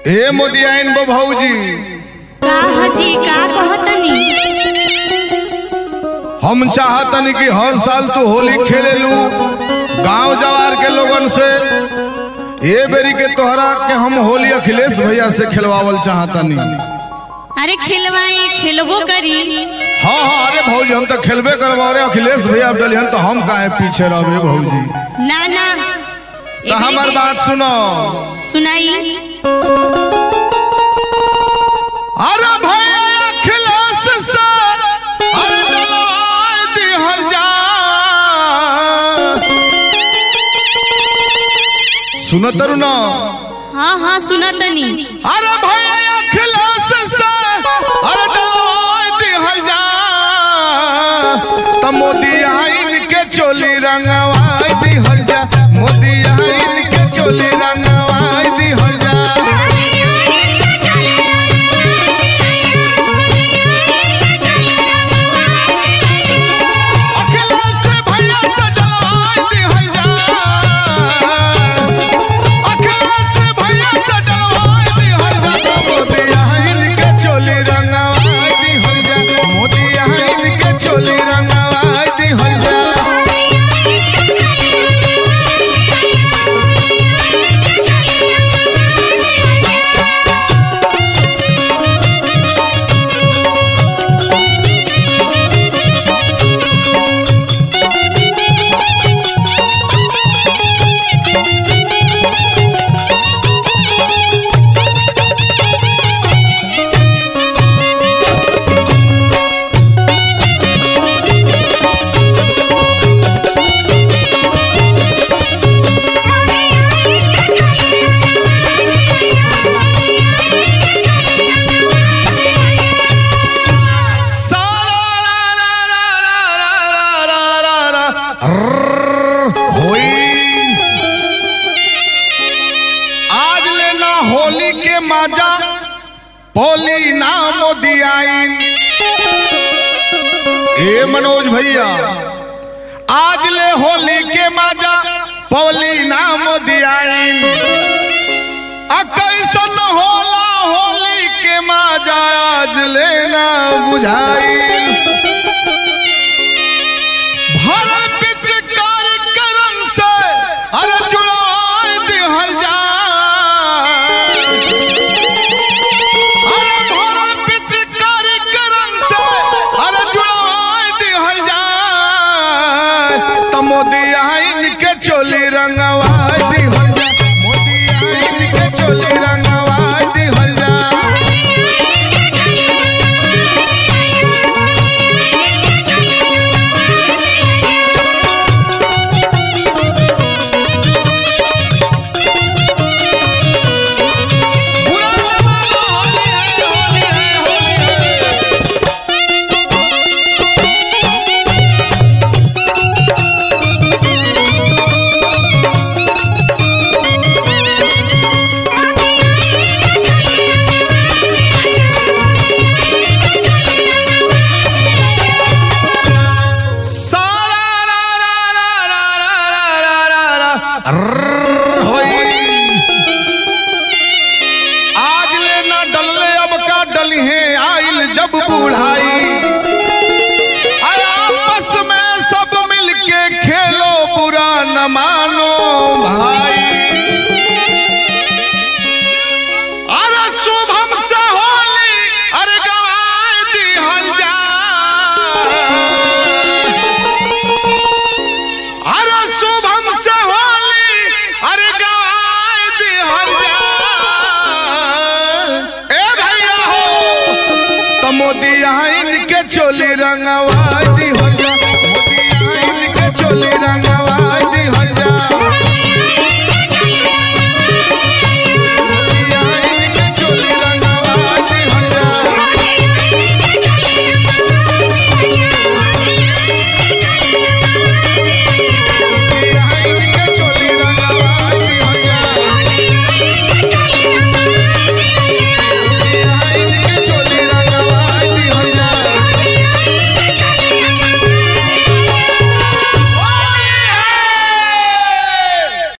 ए मोदियाइन बो भौजी का हजी का कहतनी हम चाहतनी कि हर साल तू होली खेले लू गांव जवार के लोगन से ये बेरी के तोहरा के हम होली अखिलेश भैया से खिलवावल चाहतनी अरे खिलवाई खेलबो करी हाँ हाँ अरे भौजी हम तो खेलबे करवा रहे अखिलेश भैया अब डलिहन तो हम काहे पीछे रहबे भौजी ना ना तो हमार बात सुनो सुनाई अरे भैया अखिलेश से अरे डलवाए दिहल जा सुनत तारू ना हाँ हाँ सुनतनी अरे भैया अखिलेश से अरे डलवाए दिहल जा त मोदी आइन के चोली रंगवाए दिहल जा मोदी आइन के चोली रंगवाए दिहल जा अखिलेश भैया से डलवाए दिहल जा अखिलेश भैया से डलवाए दिहल जा मोदी आइन के चोली रंगवाए दिहल जा मोदी आइन के चोली रंगवाए दिहल जा आज लेना होली के माजा पोली ना मोदी आइन ए मनोज भैया आज ले होली के माजा पोली ना मोदी आइन आ कैसन होला होली के माजा आज लेना बुझाई भरल पिचकारी करम से अरे जुड़ाए दिहल जा अरे भरल पिचकारी करम से अरे जुड़ाए दिहल जा त मोदी आइन के चोली रंगवाए दिहल जा मोदी आइन के चोली रंगवाए दिहल जा आज ले ना डलले अब का डली है आइल जब बुढ़ाई अरे आपस में सब मिलके खेलो बुरा न मानो भाई अरे शुभम से होली अरे गवाए दिहल जा अरे शुभम से होली अरे गवाए दिहल जा ए भैया हो तो मोदी आइन के चोली रंगवा